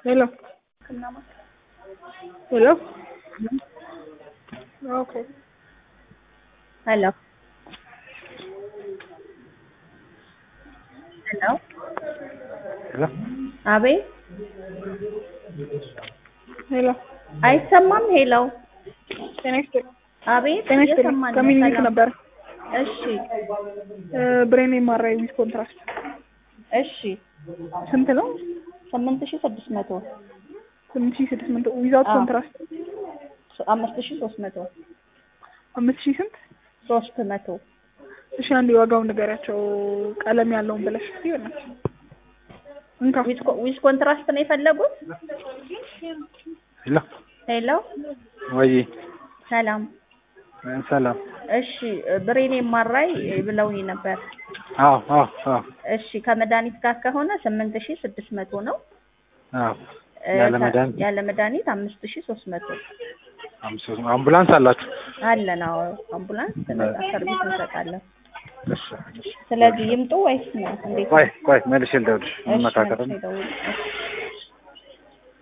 Hello. Hello. Okay. Hello. Hello. ሄሎ አቤት ሄሎ አይሰማም? ሄሎ ጤና ይስጥልኝ። አቤት ጤና ይስጥልኝ። እየሰማን ነው። ከሚኒሊክ ሰላም። ነበረ እሺ ብሬን የማራይ ዊዝ ኮንትራክት እሺ ስንት ነው? ስምንት ሺህ ስድስት መቶ ስምንት ሺህ ስድስት መቶ ዊዛውት አዎ። ኮንትራክት አምስት ሺህ ሶስት መቶ አምስት ሺህ ስንት? ሶስት መቶ እሺ አንድ የዋጋውን ንገሪያቸው ቀለም ያለውን ብለሽ እስኪ በእናትሽ እንካ ዊዝ ኮ- ዊዝ ኮንትራስት ነው የፈለጉት? ሄሎ ሄሎ ወይ ሰላም። ሰላም እሺ ብሬን የማራይ ብለውኝ ነበር። አዎ አዎ አዎ እሺ ከመድኃኒት ጋር ከሆነ ስምንት ሺህ ስድስት መቶ ነው። አዎ እ፣ ያለ ከ- መድኃኒት? ያለ መድኃኒት አምስት ሺህ ሶስት መቶ አምስት አምቡላንስ አላችሁ? አለን። አዎ አምቡላንስ ነጻ ሰርቪስ እንሰጣለን። እሺ እሺ። ስለዚህ ይምጡ ወይስ ነው እንዴት? ቆይ ቆይ መልሼ ልደውልልሽ እሺ እንመካከር መልሼ ደውል። እሺ